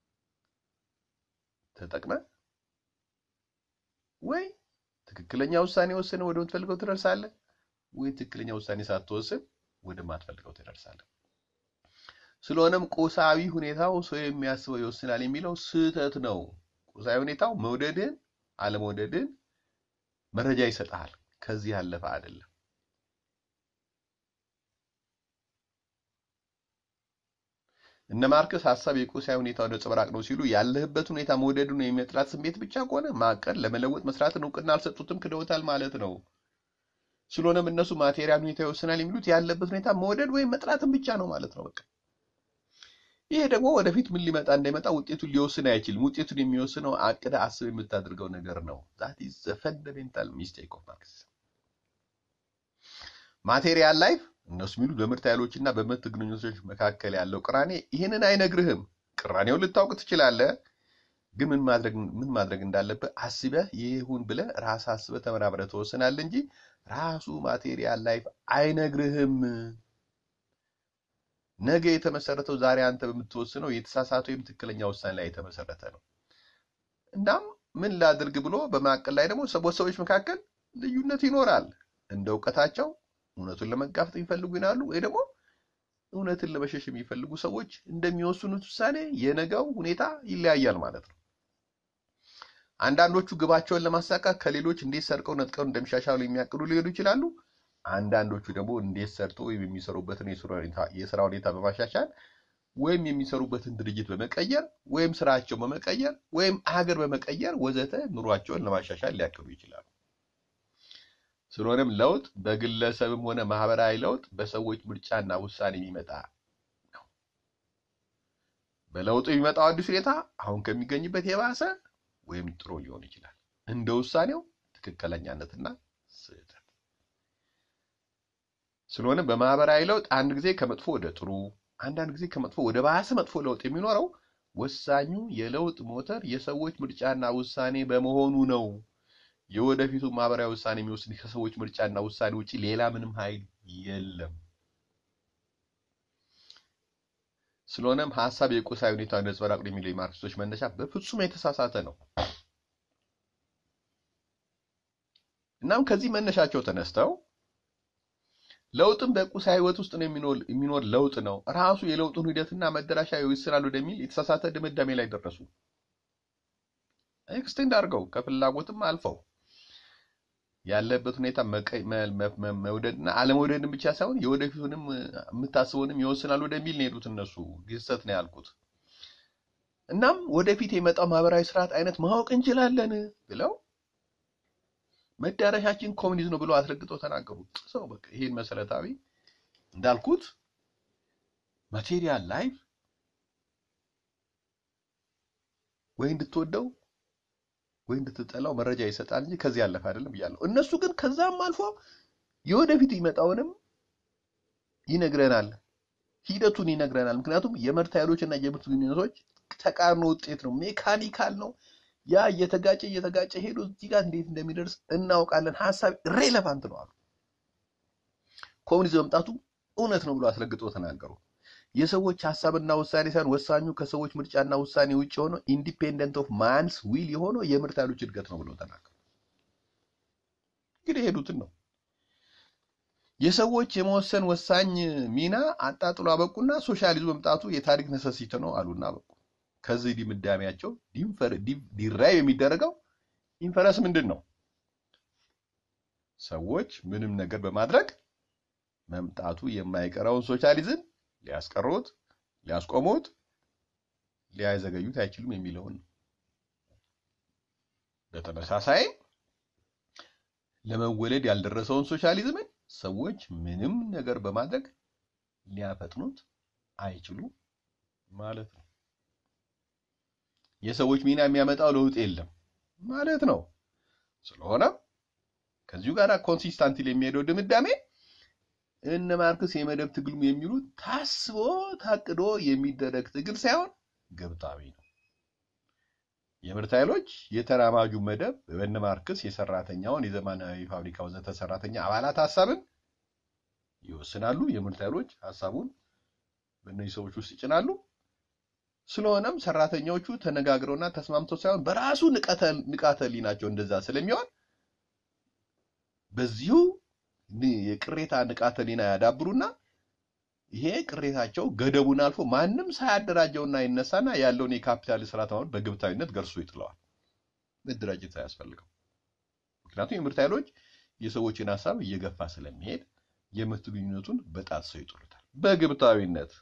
ተጠቅመ ወይ ትክክለኛ ውሳኔ ወስነ ወደምትፈልገው ትደርሳለህ፣ ወይ ትክክለኛ ውሳኔ ሳትወስን ወደማትፈልገው ትደርሳለህ። ስለሆነም ቁሳዊ ሁኔታው ሰው የሚያስበው ይወስናል የሚለው ስህተት ነው። ቁሳዊ ሁኔታው መውደድን አለመውደድን መረጃ ይሰጣል። ከዚህ ያለፈ አይደለም። እነ ማርክስ ሀሳብ የቁሳዊ ሁኔታው ነጸብራቅ ነው ሲሉ ያለህበት ሁኔታ መውደዱን የመጥላት ስሜት ብቻ ከሆነ ማቀድ፣ ለመለወጥ መስራትን እውቅና አልሰጡትም፣ ክደውታል ማለት ነው። ስለሆነም እነሱ ማቴሪያል ሁኔታ ይወስናል የሚሉት ያለበት ሁኔታ መውደድ ወይም መጥላትን ብቻ ነው ማለት ነው። በቃ ይሄ ደግሞ ወደፊት ምን ሊመጣ እንዳይመጣ ውጤቱን ሊወስን አይችልም። ውጤቱን የሚወስነው አቅደ አስብ የምታደርገው ነገር ነው። ዛት ኢዝ ዘ ፈንዳሜንታል ሚስቴክ ኦፍ ማርክስ። ማቴሪያል ላይፍ እነሱ የሚሉት በምርት ኃይሎች እና በምርት ግንኙነቶች መካከል ያለው ቅራኔ ይህንን አይነግርህም። ቅራኔውን ልታውቅ ትችላለህ፣ ግን ምን ማድረግ ምን ማድረግ እንዳለብህ አስበህ ይሁን ብለህ ራስህ አስበህ ተመራምረህ ትወስናለህ እንጂ ራሱ ማቴሪያል ላይፍ አይነግርህም። ነገ የተመሰረተው ዛሬ አንተ በምትወስነው የተሳሳተ ወይም ትክክለኛ ውሳኔ ላይ የተመሰረተ ነው። እናም ምን ላድርግ ብሎ በማቀል ላይ ደግሞ ሰዎች መካከል ልዩነት ይኖራል። እንደ እውቀታቸው እውነቱን ለመጋፈጥ የሚፈልጉ ይናሉ፣ ወይ ደግሞ እውነትን ለመሸሽ የሚፈልጉ ሰዎች እንደሚወስኑት ውሳኔ የነገው ሁኔታ ይለያያል ማለት ነው። አንዳንዶቹ ግባቸውን ለማሳካት ከሌሎች እንዴት ሰርቀው ነጥቀው እንደሚሻሻሉ የሚያቅዱ ሊሄዱ ይችላሉ። አንዳንዶቹ ደግሞ እንዴት ሰርቶ ወይም የሚሰሩበትን የስራ ሁኔታ በማሻሻል ወይም የሚሰሩበትን ድርጅት በመቀየር ወይም ስራቸውን በመቀየር ወይም ሀገር በመቀየር ወዘተ ኑሯቸውን ለማሻሻል ሊያቅዱ ይችላሉ። ስለሆነም ለውጥ በግለሰብም ሆነ ማህበራዊ ለውጥ በሰዎች ምርጫና ውሳኔ የሚመጣ ነው። በለውጡ የሚመጣው አዲስ ሁኔታ አሁን ከሚገኝበት የባሰ ወይም ጥሩ ሊሆን ይችላል እንደ ውሳኔው ትክክለኛነትና ስህተት። ስለሆነ በማህበራዊ ለውጥ አንድ ጊዜ ከመጥፎ ወደ ጥሩ፣ አንዳንድ ጊዜ ከመጥፎ ወደ ባሰ መጥፎ ለውጥ የሚኖረው ወሳኙ የለውጥ ሞተር የሰዎች ምርጫና ውሳኔ በመሆኑ ነው። የወደፊቱ ማህበራዊ ውሳኔ የሚወስድ ከሰዎች ምርጫና ውሳኔ ውጪ ሌላ ምንም ኃይል የለም። ስለሆነም ሀሳብ የቁሳዊ ሁኔታ ነጸብራቅ ነው የሚለው የማርክሲስቶች መነሻ በፍጹም የተሳሳተ ነው። እናም ከዚህ መነሻቸው ተነስተው ለውጥም በቁሳዊ ህይወት ውስጥ ነው የሚኖር ለውጥ ነው ራሱ የለውጡን ሂደትና መደራሻ ይወስናል ወደሚል የተሳሳተ ድምዳሜ ላይ ደረሱ። ኤክስቴንድ አድርገው ከፍላጎትም አልፈው ያለበት ሁኔታ መውደድና አለመውደድን ብቻ ሳይሆን የወደፊቱንም የምታስበውንም ይወስናል ወደሚል ነው የሄዱት። እነሱ ግሰት ነው ያልኩት። እናም ወደፊት የመጣው ማህበራዊ ስርዓት አይነት ማወቅ እንችላለን ብለው መዳረሻችን ኮሚኒዝም ነው ብለው አስረግጠው ተናገሩ። ጥሰው በቃ ይሄን መሰረታዊ እንዳልኩት ማቴሪያል ላይፍ ወይ እንድትወደው ወይ እንድትጠላው መረጃ ይሰጣል እንጂ ከዚህ ያለፈ አይደለም ብያለሁ። እነሱ ግን ከዛም አልፎ የወደፊት ይመጣውንም ይነግረናል፣ ሂደቱን ይነግረናል። ምክንያቱም የመርት ኃይሎች እና የምርት ግንኙነቶች ተቃርኖ ውጤት ነው፣ ሜካኒካል ነው። ያ እየተጋጨ እየተጋጨ ሄዶ እዚህ ጋር እንዴት እንደሚደርስ እናውቃለን። ሀሳብ ሬሌቫንት ነው አሉ። ኮሚኒዝም መምጣቱ እውነት ነው ብሎ አስረግጦ ተናገሩ። የሰዎች ሀሳብና ውሳኔ ሳይሆን ወሳኙ ከሰዎች ምርጫና ውሳኔ ውጭ የሆነው ኢንዲፔንደንት ኦፍ ማንስ ዊል የሆነው የምርት ኃይሎች እድገት ነው ብሎ ተናገሩ። እንግዲህ የሄዱትን ነው የሰዎች የመወሰን ወሳኝ ሚና አጣጥሎ አበቁና ሶሻሊዝም መምጣቱ የታሪክ ነሰሲት ነው አሉና አበቁ። ከዚህ ድምዳሜያቸው ዲራይ የሚደረገው ኢንፈረንስ ምንድን ነው? ሰዎች ምንም ነገር በማድረግ መምጣቱ የማይቀረውን ሶሻሊዝም ሊያስቀሩት፣ ሊያስቆሙት፣ ሊያዘገዩት አይችሉም የሚለውን ነው። በተመሳሳይ ለመወለድ ያልደረሰውን ሶሻሊዝምን ሰዎች ምንም ነገር በማድረግ ሊያፈጥኑት አይችሉም ማለት ነው። የሰዎች ሚና የሚያመጣው ለውጥ የለም ማለት ነው። ስለሆነም ከዚሁ ጋር ኮንሲስታንት የሚሄደው ድምዳሜ እነ ማርክስ የመደብ ትግል የሚሉት ታስቦ ታቅዶ የሚደረግ ትግል ሳይሆን ግብታዊ ነው። የምርት ኃይሎች የተራማጁ መደብ በእነ ማርክስ የሰራተኛውን የዘመናዊ ፋብሪካ ወዘተ ሰራተኛ አባላት ሀሳብን ይወስናሉ። የምርት ኃይሎች ሀሳቡን በእነዚህ ሰዎች ውስጥ ይጭናሉ። ስለሆነም ሰራተኞቹ ተነጋግረውና ተስማምተው ሳይሆን በራሱ ንቃተ ህሊናቸው እንደዛ ስለሚሆን በዚሁ የቅሬታ ንቃተ ህሊና ያዳብሩና ይሄ ቅሬታቸው ገደቡን አልፎ ማንም ሳያደራጀውና ይነሳና ያለውን የካፒታል ስርዓት አሁን በግብታዊነት ገርሶ ይጥለዋል። መደራጀት ሳያስፈልገው። ምክንያቱም የምርት ኃይሎች የሰዎችን ሀሳብ እየገፋ ስለሚሄድ የምርት ግንኙነቱን በጣጥሰው ይጥሉታል በግብታዊነት።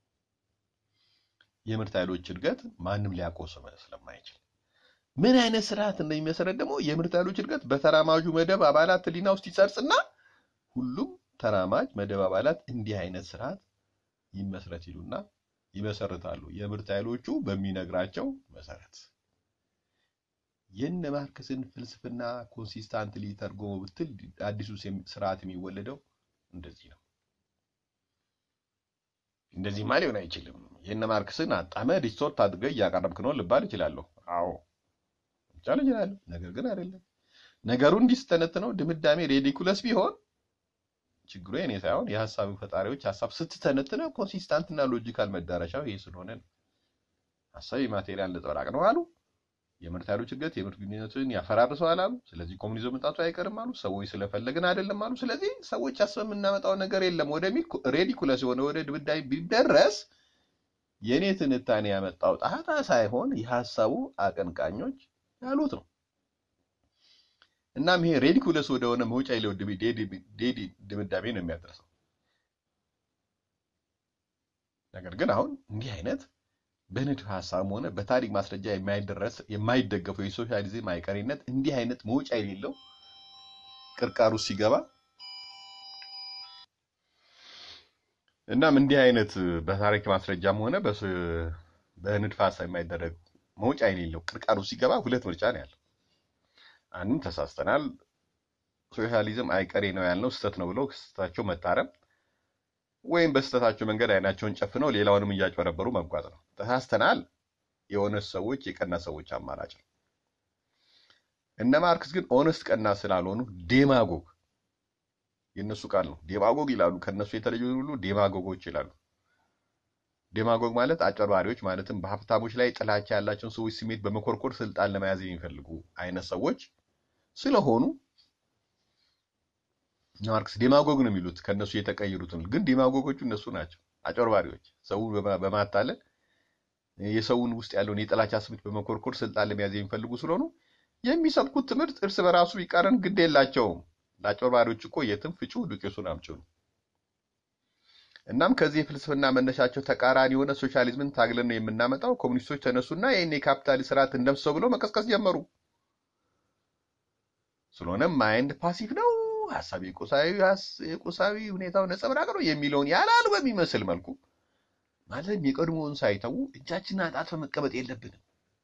የምርት ኃይሎች እድገት ማንም ሊያቆሰው ስለማይችል ምን አይነት ስርዓት እንደሚመሰረት ደግሞ የምርት ኃይሎች እድገት በተራማጁ መደብ አባላት ህሊና ውስጥ ይሰርጽና ሁሉም ተራማጅ መደብ አባላት እንዲህ አይነት ስርዓት ይመስረት ይሉና ይመሰርታሉ። የምርት ኃይሎቹ በሚነግራቸው መሰረት የነ ማርክስን ፍልስፍና ኮንሲስታንትሊ ተርጎሞ ብትል አዲሱ ስርዓት የሚወለደው እንደዚህ ነው። እንደዚህማ ሊሆን አይችልም። የነ ማርክስን አጣመ ዲስቶርት አድርገህ እያቀረብክ ነው ልባል እችላለሁ። አዎ ቻል እችላለሁ። ነገር ግን አይደለም። ነገሩ እንዲህ ስተነትነው ድምዳሜ ሬዲኩለስ ቢሆን ችግሩ የኔ ሳይሆን የሀሳብ ፈጣሪዎች ሀሳብ ስትተነትነው ኮንሲስታንት እና ሎጂካል መዳረሻው ይሄ ስለሆነ ነው። ሀሳብ የማቴሪያል ነጸብራቅ ነው አሉ። የምርት ኃይሎች እድገት የምርት ግንኙነትን ያፈራርሰዋል አሉ። ስለዚህ ኮሙኒዝም መምጣቱ አይቀርም አሉ። ሰዎች ስለፈለግን አይደለም አሉ። ስለዚህ ሰዎች አስበን የምናመጣው ነገር የለም ወደሚል ሬዲኩለስ የሆነ ወደ ድምዳሜ ቢደረስ የእኔ ትንታኔ ያመጣው ጣጣ ሳይሆን የሀሳቡ አቀንቃኞች ያሉት ነው። እናም ይሄ ሬዲኩለስ ወደሆነ መውጫ የሌለው ድምዳሜ ነው የሚያደርሰው። ነገር ግን አሁን እንዲህ አይነት በንድፍ ሀሳብም ሆነ በታሪክ ማስረጃ የማይደረስ የማይደገፈው የሶሻሊዝም አይቀሬነት እንዲህ አይነት መውጫ የሌለው ቅርቃሩ ሲገባ እናም እንዲህ አይነት በታሪክ ማስረጃም ሆነ በንድፍ ሀሳብ የማይደረግ መውጫ የሌለው ቅርቃሩ ሲገባ ሁለት ምርጫ ነው ያለው። አንድም ተሳስተናል፣ ሶሻሊዝም አይቀሬ ነው ያልነው ስህተት ነው ብለው ስህተታቸው መታረም ወይም በስህተታቸው መንገድ አይናቸውን ጨፍነው ሌላውንም እያጭበረበሩ መጓዝ ነው። ተሳስተናል የኦነስት ሰዎች የቀና ሰዎች አማራጭ ነው። እነ ማርክስ ግን ኦነስት ቀና ስላልሆኑ ዴማጎግ የእነሱ ቃል ነው። ዴማጎግ ይላሉ። ከእነሱ የተለዩ ሁሉ ዴማጎጎች ይላሉ። ዴማጎግ ማለት አጭበርባሪዎች ማለትም በሀብታሞች ላይ ጥላቻ ያላቸውን ሰዎች ስሜት በመኮርኮር ስልጣን ለመያዝ የሚፈልጉ አይነት ሰዎች ስለሆኑ ማርክስ ዴማጎግ ነው የሚሉት ከእነሱ የተቀየሩትን። ግን ዴማጎጎቹ እነሱ ናቸው፣ አጭበርባሪዎች ሰውን በማ- በማታለል የሰውን ውስጥ ያለውን የጥላቻ ስሜት በመኮርኮር ስልጣን ለመያዝ የሚፈልጉ ስለሆኑ የሚሰብኩት ትምህርት እርስ በራሱ ቢቃረን ግድ የላቸውም። ለአጭበርባሪዎች እኮ የትም ፍጩ ዱቄቱን አምጪው ነው። እናም ከዚህ የፍልስፍና መነሻቸው ተቃራኒ የሆነ ሶሻሊዝምን ታግለን ነው የምናመጣው። ኮሚኒስቶች ተነሱና ይህን የካፒታሊስት ስርዓት እንደምሰው ብለው መቀስቀስ ጀመሩ። ስለሆነም ማይንድ ፓሲቭ ነው፣ ሀሳብ የቁሳዊ ሀስ- የቁሳዊ ሁኔታው ነጸብራቅ ነው የሚለውን ያላሉ በሚመስል መልኩ ማለትም የቀድሞውን ሳይተዉ እጃችንን አጣጥፈን መቀመጥ የለብንም።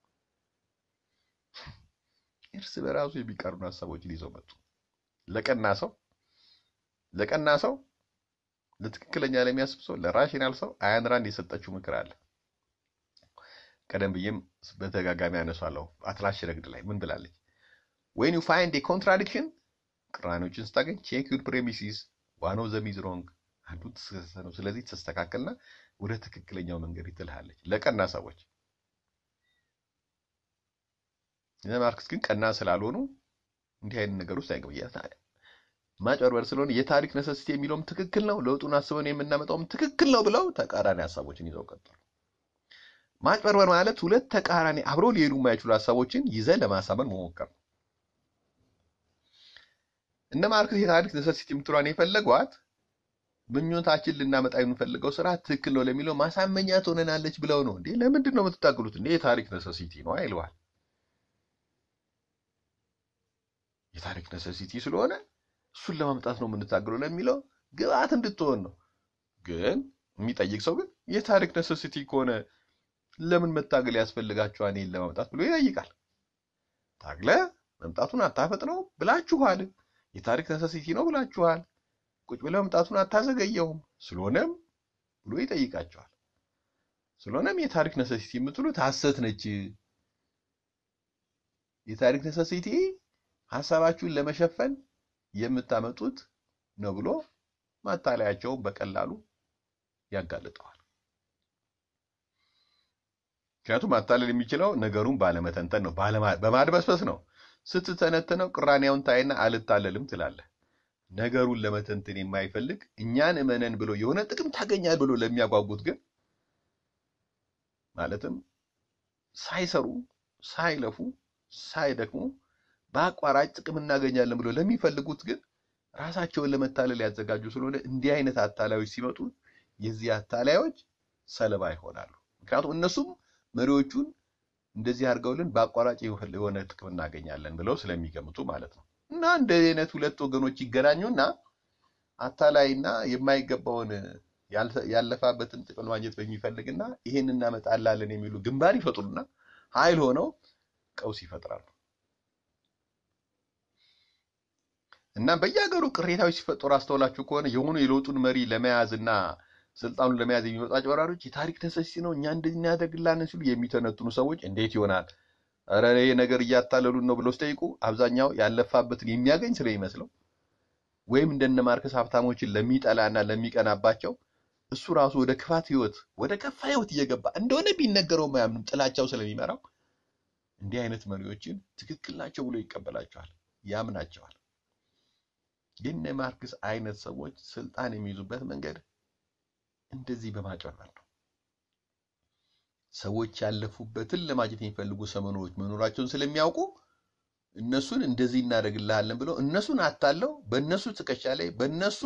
እርስ በራሱ የሚቀርኑ ሀሳቦችን ይዘው መጡ። ለቀና ሰው ለቀና ሰው ለትክክለኛ ለሚያስብ ሰው ለራሽናል ሰው አያን ራንድ የሰጠችው ምክር አለ። ቀደም ብዬም በተጋጋሚ ያነሷለሁ። አትላስ ረግድ ላይ ምን ብላለች? ዌን ዩ ፋይንድ ኮንትራዲክሽን ቅራኔዎችን ስታገኝ ቼክ ዩር ፕሬሚሲስ ዋን ኦፍ ዘም ኢዝ ሮንግ አንዱ ተሳሳተ ነው። ስለዚህ ተስተካከልና ወደ ትክክለኛው መንገድ ትልሃለች። ለቀና ሰዎች እነ ማርክስ ግን ቀና ስላልሆኑ እንዲህ አይነት ነገር ውስጥ አይገቡ። ማጭበርበር ስለሆነ የታሪክ ነሰሲቲ የሚለውም ትክክል ነው፣ ለውጡን አስበን የምናመጣውም ትክክል ነው ብለው ተቃራኒ ሀሳቦችን ይዘው ቀጠሉ። ማጭበርበር ማለት ሁለት ተቃራኒ አብረው ሊሄዱ የማይችሉ ሀሳቦችን ይዘ ለማሳመን መሞከር ነው። እነ ማርክስ የታሪክ ነሰሲቲ የምትሏን የፈለጓት ምኞታችን ልናመጣ የምንፈልገው ስራ ትክክል ነው ለሚለው ማሳመኛ ትሆነናለች ብለው ነው። እንዴ ለምንድን ነው የምትታገሉት? እንዴ የታሪክ ነሰሲቲ ነው አይለዋል። የታሪክ ነሰሲቲ ስለሆነ እሱን ለማምጣት ነው የምንታገለው ለሚለው ግብአት እንድትሆን ነው። ግን የሚጠይቅ ሰው ግን የታሪክ ነሰሲቲ ከሆነ ለምን መታገል ያስፈልጋችኋል ይህን ለማምጣት ብሎ ይጠይቃል። ታግለ መምጣቱን አታፈጥነው ብላችኋል። የታሪክ ነሰሲቲ ነው ብላችኋል። ቁጭ ብለ መምጣቱን አታዘገየውም። ስለሆነም ብሎ ይጠይቃቸዋል። ስለሆነም የታሪክ ነሰሲቲ የምትሉት ሐሰት ነች። የታሪክ ነሰሲቲ ሀሳባችሁን ለመሸፈን የምታመጡት ነው ብሎ ማታለያቸውን በቀላሉ ያጋልጠዋል። ምክንያቱም ማታለል የሚችለው ነገሩን ባለመተንተን ነው፣ በማድበስበስ ነው። ስትተነትነው ቅራኔውን ታይና አልታለልም ትላለህ። ነገሩን ለመተንተን የማይፈልግ እኛን እመነን ብሎ የሆነ ጥቅም ታገኛል ብሎ ለሚያጓጉት ግን ማለትም ሳይሰሩ ሳይለፉ ሳይደክሙ በአቋራጭ ጥቅም እናገኛለን ብሎ ለሚፈልጉት ግን ራሳቸውን ለመታለል ያዘጋጁ ስለሆነ እንዲህ አይነት አታላዮች ሲመጡ የዚህ አታላዮች ሰለባ ይሆናሉ። ምክንያቱም እነሱም መሪዎቹን እንደዚህ አድርገውልን በአቋራጭ የሆነ ጥቅም እናገኛለን ብለው ስለሚገምቱ ማለት ነው። እና እንደ አይነት ሁለት ወገኖች ይገናኙና አታላይና የማይገባውን ያለፋበትን ጥቅም ማግኘት በሚፈልግና ይሄን እናመጣላለን የሚሉ ግንባር ይፈጥሩና ኃይል ሆነው ቀውስ ይፈጥራሉ። እና በየሀገሩ ቅሬታዎች ሲፈጠሩ አስተውላችሁ ከሆነ የሆኑ የለውጡን መሪ ለመያዝ እና ስልጣኑን ለመያዝ የሚመጡ አጭበርባሪዎች የታሪክ ነሰሲቲ ነው እኛ እንደዚህ እናደርግላለን ሲሉ የሚተነትኑ ሰዎች እንዴት ይሆናል ኧረ ይሄ ነገር እያታለሉን ነው ብለው ሲጠይቁ አብዛኛው ያለፋበትን የሚያገኝ ስለሚመስለው ወይም እንደነ ማርከስ ሀብታሞችን ለሚጠላና ለሚቀናባቸው እሱ ራሱ ወደ ክፋት ህይወት ወደ ከፋ ህይወት እየገባ እንደሆነ ቢነገረው ማያምኑም ጥላቻው ስለሚመራው እንዲህ አይነት መሪዎችን ትክክል ናቸው ብሎ ይቀበላቸዋል፣ ያምናቸዋል። የነ ማርክስ አይነት ሰዎች ስልጣን የሚይዙበት መንገድ እንደዚህ በማጭበርበር ነው። ሰዎች ያለፉበትን ለማግኘት የሚፈልጉ ሰመኖች መኖራቸውን ስለሚያውቁ እነሱን እንደዚህ እናደርግልሃለን ብለው እነሱን አታለው በእነሱ ትከሻ ላይ በእነሱ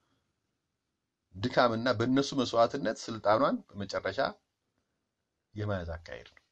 ድካምና በእነሱ መስዋዕትነት ስልጣኗን በመጨረሻ የመያዝ አካሄድ ነው።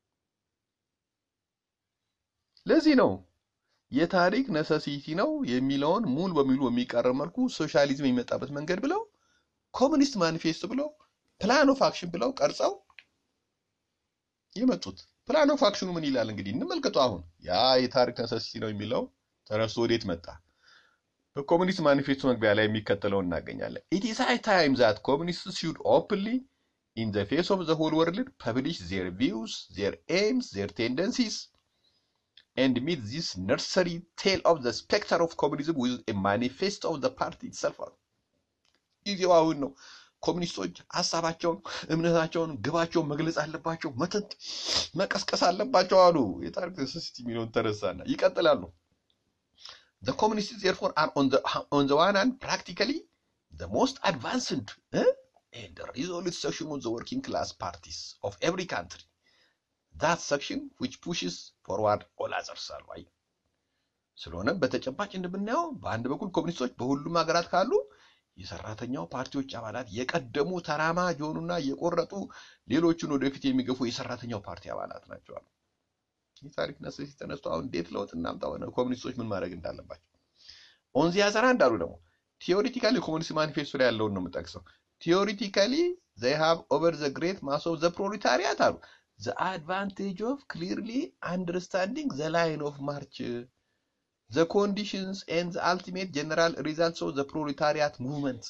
ለዚህ ነው የታሪክ ነሰሲቲ ነው የሚለውን ሙሉ በሙሉ በሚቃረን መልኩ ሶሻሊዝም የሚመጣበት መንገድ ብለው ኮሚኒስት ማኒፌስቶ ብለው ፕላን ኦፍ አክሽን ብለው ቀርጸው የመጡት። ፕላን ኦፍ አክሽኑ ምን ይላል እንግዲህ እንመልከቱ። አሁን ያ የታሪክ ነሰሲቲ ነው የሚለው ተረስቶ ወዴት መጣ? በኮሚኒስት ማኒፌስቶ መግቢያ ላይ የሚከተለውን እናገኛለን። ኢት ኢዝ ሃይ ታይም ዛት ኮሚኒስትስ ሹድ ኦፕንሊ ኢን ዘ ፌስ ኦፍ ዘ ሆል ወርልድ ፐብሊሽ ዜር ቪውስ ዜር ኤምስ ዜር ቴንደንሲስ and meet this nursery tale of the spectre of communism with a manifesto of the party itself. ጊዜው አሁን ነው። ኮሚኒስቶች ሀሳባቸውን፣ እምነታቸውን፣ ግባቸውን መግለጽ አለባቸው፣ መተት መቀስቀስ አለባቸው አሉ። የታሪክ ነሰሲቲ የሚለውን ተረሳና ይቀጥላሉ። The communists therefore are on the on the one hand practically the most advanced eh, and the resolute section of the working class parties of every country. That section which pushes forward all others አሉ። አይ ስለሆነም በተጨባጭ እንደምናየው በአንድ በኩል ኮሚኒስቶች በሁሉም ሀገራት ካሉ የሰራተኛው ፓርቲዎች አባላት የቀደሙ ተራማጅ የሆኑና የቆረጡ ሌሎቹን ወደፊት የሚገፉ የሰራተኛው ፓርቲ አባላት ናቸው አሉ። የታሪክ ነሰሲቲ ተነስቶ አሁን እንዴት ለውጥ እናምጣ ሆነ ኮሚኒስቶች ምን ማድረግ እንዳለባቸው ኦንዚ ያዘራ እንዳሉ ደግሞ ቲዮሪቲካሊ ኮሚኒስት ማኒፌስቶ ላይ ያለውን ነው የምጠቅሰው። ቲዮሪቲካሊ ዘይ ሃቭ ኦቨር ዘ ግሬት ማስ ኦፍ ዘ ፕሮሌታሪያት አሉ ዘ አድቫንቴጅ ኦፍ ክሊርሊ አንደርስታንዲንግ ዘ ላይን ኦፍ ማርች ዘ ኮንዲሽንስ ኤንድ ዘ አልቲሜት ጀነራል ሪዛልትስ ኦፍ ዘ ፕሮሌታሪያት ሙቭመንት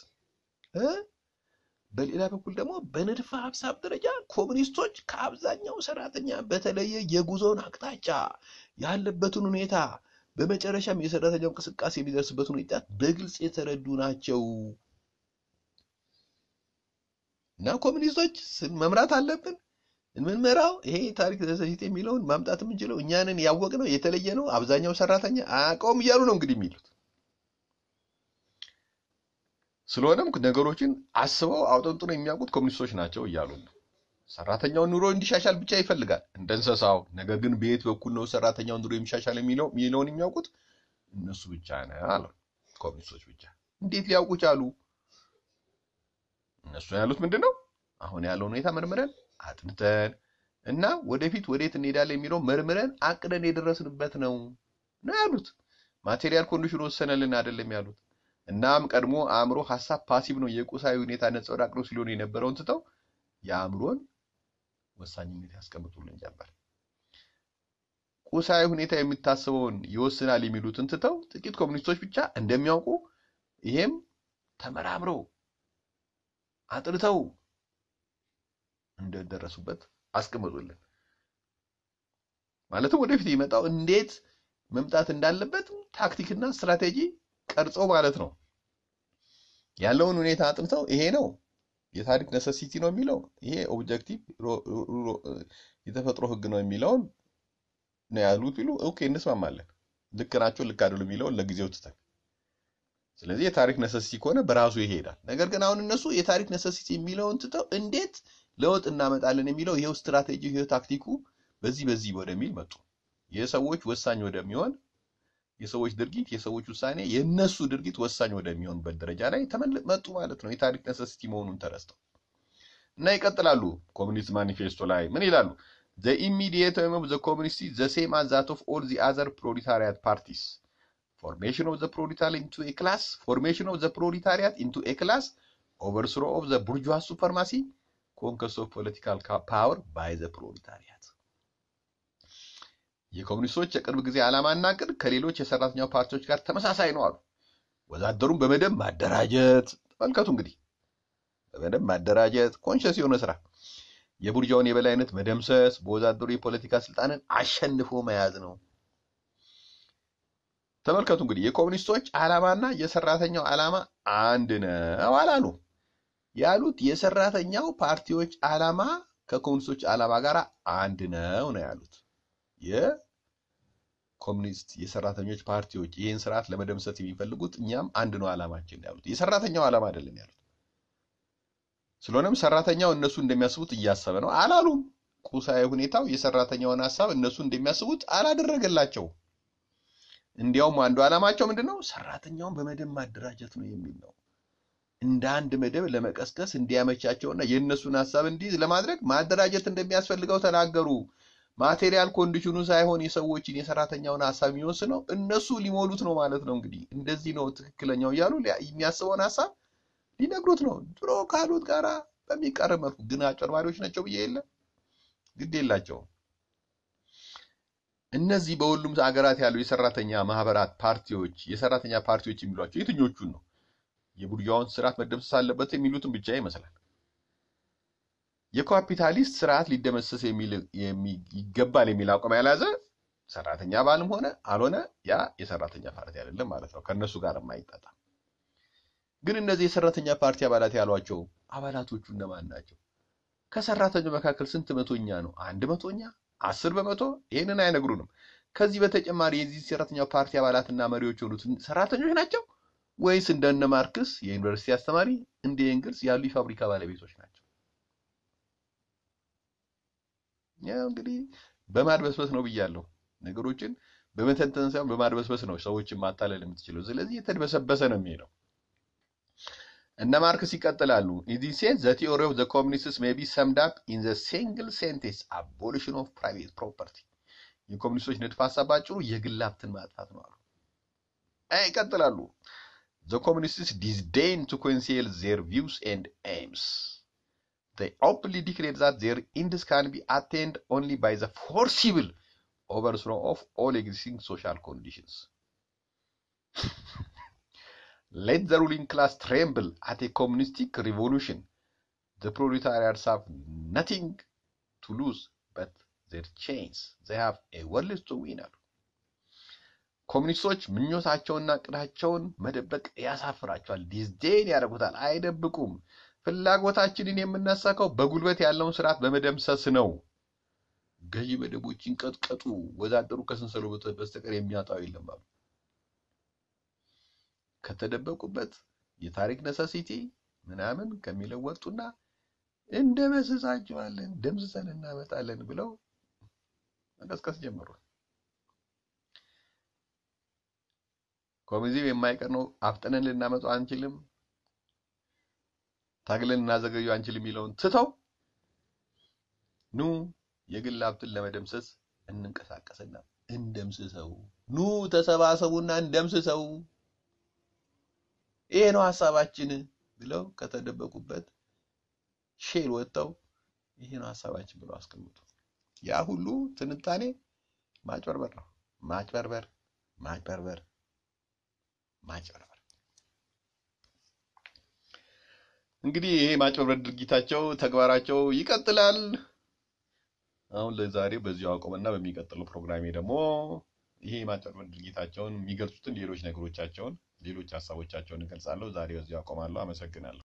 በሌላ በኩል ደግሞ በንድፈ ሀሳብ ደረጃ ኮሚኒስቶች ከአብዛኛው ሰራተኛ በተለየ የጉዞውን አቅጣጫ ያለበትን ሁኔታ በመጨረሻም የሰራተኛው እንቅስቃሴ የሚደርስበትን ሁኔታ በግልጽ የተረዱ ናቸው እና ኮሚኒስቶች ስን- መምራት አለብን የምንመራው ይሄ ታሪክ ነሰሲቲ የሚለውን ማምጣት የምንችለው እኛንን ያወቅ ነው የተለየ ነው አብዛኛው ሰራተኛ አያውቀውም እያሉ ነው እንግዲህ የሚሉት ስለሆነም ነገሮችን አስበው አውጠንጥነው የሚያውቁት ኮሚኒስቶች ናቸው እያሉ ነው። ሰራተኛውን ኑሮ እንዲሻሻል ብቻ ይፈልጋል እንደ እንስሳው። ነገር ግን በየት በኩል ነው ሰራተኛውን ኑሮ የሚሻሻል የሚለው የሚለውን የሚያውቁት እነሱ ብቻ ነው አሉ። ኮሚኒስቶች ብቻ። እንዴት ሊያውቁ ቻሉ? እነሱ ያሉት ምንድን ነው? አሁን ያለው ሁኔታ መርምረን አጥንተን እና ወደፊት ወዴት እንሄዳለን የሚለው መርምረን አቅደን የደረስንበት ነው ነው ያሉት። ማቴሪያል ኮንዲሽን ወሰነልን አይደለም ያሉት። እናም ቀድሞ አእምሮ ሀሳብ ፓሲቭ ነው የቁሳዊ ሁኔታ ነጸብራቅ ነው ሲሆን የነበረውን ትተው የአእምሮን ወሳኝነት ያስቀምጡልን ጀመር። ቁሳዊ ሁኔታ የሚታስበውን ይወስናል የሚሉትን ትተው ጥቂት ኮሚኒስቶች ብቻ እንደሚያውቁ ይሄም ተመራምረው አጥርተው እንደደረሱበት አስቀምጡልን። ማለትም ወደፊት ይመጣው እንዴት መምጣት እንዳለበት ታክቲክና ስትራቴጂ ቀርጸው ማለት ነው። ያለውን ሁኔታ አጥንተው ይሄ ነው የታሪክ ነሰሲቲ ነው የሚለው ይሄ ኦብጀክቲቭ የተፈጥሮ ሕግ ነው የሚለውን ነው ያሉት ቢሉ ኦኬ እንስማማለን። ልክ ናቸው ልክ አይደሉም የሚለውን ለጊዜው ትተን፣ ስለዚህ የታሪክ ነሰሲቲ ከሆነ በራሱ ይሄዳል። ነገር ግን አሁን እነሱ የታሪክ ነሰሲቲ የሚለውን ትተው እንዴት ለውጥ እናመጣለን የሚለው ይሄው ስትራቴጂ ይሄው ታክቲኩ በዚህ በዚህ ወደሚል መጡ። የሰዎች ወሳኝ ወደሚሆን የሰዎች ድርጊት የሰዎች ውሳኔ የነሱ ድርጊት ወሳኝ ወደሚሆንበት ደረጃ ላይ ተመል- መጡ ማለት ነው። የታሪክ ነሰሲቲ መሆኑን ተረስተው እና ይቀጥላሉ። ኮሚኒስት ማኒፌስቶ ላይ ምን ይላሉ? the immediate aim of the communists is the same as that of all the other proletariat parties formation of the proletariat into a class formation of the proletariat into a class overthrow of the bourgeois supremacy conquest of political ca- power by the proletariat የኮሚኒስቶች የቅርብ ጊዜ ዓላማና እቅድ ከሌሎች የሰራተኛው ፓርቲዎች ጋር ተመሳሳይ ነው አሉ። ወዛደሩን በመደብ ማደራጀት፣ ተመልከቱ እንግዲህ በመደብ ማደራጀት፣ ኮንሸስ የሆነ ስራ፣ የቡርጃውን የበላይነት መደምሰስ፣ በወዛደሩ የፖለቲካ ስልጣንን አሸንፎ መያዝ ነው። ተመልከቱ እንግዲህ የኮሚኒስቶች ዓላማና የሰራተኛው ዓላማ አንድ ነው አላሉ። ያሉት የሰራተኛው ፓርቲዎች ዓላማ ከኮሚኒስቶች ዓላማ ጋር አንድ ነው ነው ያሉት። የኮሚኒስት የሰራተኞች ፓርቲዎች ይህን ስርዓት ለመደምሰት የሚፈልጉት እኛም አንድ ነው ዓላማችን ያሉት የሰራተኛው ዓላማ አይደለም ያሉት። ስለሆነም ሰራተኛው እነሱ እንደሚያስቡት እያሰበ ነው አላሉም። ቁሳዊ ሁኔታው የሰራተኛውን ሀሳብ እነሱ እንደሚያስቡት አላደረገላቸው። እንዲያውም አንዱ ዓላማቸው ምንድን ነው? ሰራተኛውን በመደብ ማደራጀት ነው የሚል ነው። እንደ አንድ መደብ ለመቀስቀስ እንዲያመቻቸውና የእነሱን ሀሳብ እንዲይዝ ለማድረግ ማደራጀት እንደሚያስፈልገው ተናገሩ። ማቴሪያል ኮንዲሽኑ ሳይሆን የሰዎችን የሰራተኛውን ሀሳብ የሚወስነው እነሱ ሊሞሉት ነው ማለት ነው። እንግዲህ እንደዚህ ነው ትክክለኛው እያሉ ሊያ- የሚያስበውን ሀሳብ ሊነግሩት ነው። ድሮ ካሉት ጋራ በሚቀርብ መልኩ ግን አጭበርባሪዎች ናቸው ብዬ የለ ግድ የላቸውም። እነዚህ በሁሉም ሀገራት ያሉ የሰራተኛ ማህበራት ፓርቲዎች የሰራተኛ ፓርቲዎች የሚሏቸው የትኞቹን ነው? የቡርዣውን ስርዓት መደምሰስ አለበት የሚሉትን ብቻ ይመስላል። የካፒታሊስት ስርዓት ሊደመሰስ የሚል የሚ- ይገባል የሚል አቋም ያልያዘ ሰራተኛ አባልም ሆነ አልሆነ ያ የሰራተኛ ፓርቲ አይደለም ማለት ነው። ከእነሱ ጋር የማይጣጣም ግን እነዚህ የሰራተኛ ፓርቲ አባላት ያሏቸው አባላቶቹ እነማን ናቸው? ከሰራተኛው መካከል ስንት መቶኛ ነው? አንድ መቶኛ? አስር በመቶ? ይህንን አይነግሩንም። ከዚህ በተጨማሪ የዚህ ሰራተኛ ፓርቲ አባላትና መሪዎች የሆኑት ሰራተኞች ናቸው ወይስ እንደነ ማርክስ የዩኒቨርሲቲ አስተማሪ እንደ ኤንግልስ ያሉ የፋብሪካ ባለቤቶች ናቸው? ያው እንግዲህ በማድበስበስ ነው ብያለሁ። ነገሮችን በመተንተን ሳይሆን በማድበስበስ ነው ሰዎችን ማታለል የምትችለው። ስለዚህ የተድበሰበሰ ነው የሚሄደው። እነ ማርክስ ይቀጥላሉ። ኢን ሴንስ ዘ ቲዮሪ ኦፍ ዘ ኮሚኒስትስ ሜይ ቢ ሰምድ አፕ ኢን ዘ ሲንግል ሴንቴንስ አቦሊሽን ኦፍ ፕራይቬት ፕሮፐርቲ። የኮሚኒስቶች ንድፈ ሀሳብ ባጭሩ የግል ሀብትን ማጥፋት ነው አሉ። አይ ይቀጥላሉ። ዘ ኮሚኒስትስ ዲስዴን ቱ ኮንሲል ዜር ቪውስ ኤንድ ኤምስ they openly declare that their ends can be attained only by the forcible overthrow of all existing social conditions. Let the ruling class tremble at a communistic revolution. The proletariats have nothing to lose but their chains. They have a world to win. ኮሚኒስቶች ምኞታቸውና እቅዳቸውን መደበቅ ያሳፍራቸዋል። ዲዝዴን ያደርጉታል፣ አይደብቁም። ፍላጎታችንን የምናሳካው በጉልበት ያለውን ስርዓት በመደምሰስ ነው። ገዢ መደቦችን ቀጥቀጡ፣ ወዛደሩ ከሰንሰሉ በስተቀር የሚያጣው የለም አሉ። ከተደበቁበት የታሪክ ነሰሲቲ ምናምን ከሚለው ወጡና እንደመስሳቸዋለን፣ ደምስሰን እናመጣለን ብለው መቀስቀስ ጀመሩ። ኮሚኒዝም የማይቀር ነው፣ አፍጥነን ልናመጣው አንችልም ታግለን እናዘገዩ አንችል የሚለውን ትተው ኑ የግል ሀብትን ለመደምሰስ እንንቀሳቀስና እንደምስሰው፣ ኑ ተሰባሰቡና እንደምስሰው፣ ይሄ ነው ሀሳባችን ብለው ከተደበቁበት ሼል ወጥተው ይሄ ነው ሀሳባችን ብለው አስቀምጡ። ያ ሁሉ ትንታኔ ማጭበርበር ነው። ማጭበርበር፣ ማጭበርበር፣ ማጭበርበር። እንግዲህ ይሄ ማጭበርበር ድርጊታቸው ተግባራቸው ይቀጥላል። አሁን ለዛሬው በዚሁ አቆምና በሚቀጥለው ፕሮግራሜ ደግሞ ይሄ ማጭበርበር ድርጊታቸውን የሚገልጹትን ሌሎች ነገሮቻቸውን ሌሎች ሀሳቦቻቸውን እገልጻለሁ። ዛሬ በዚሁ አቆማለሁ። አመሰግናለሁ።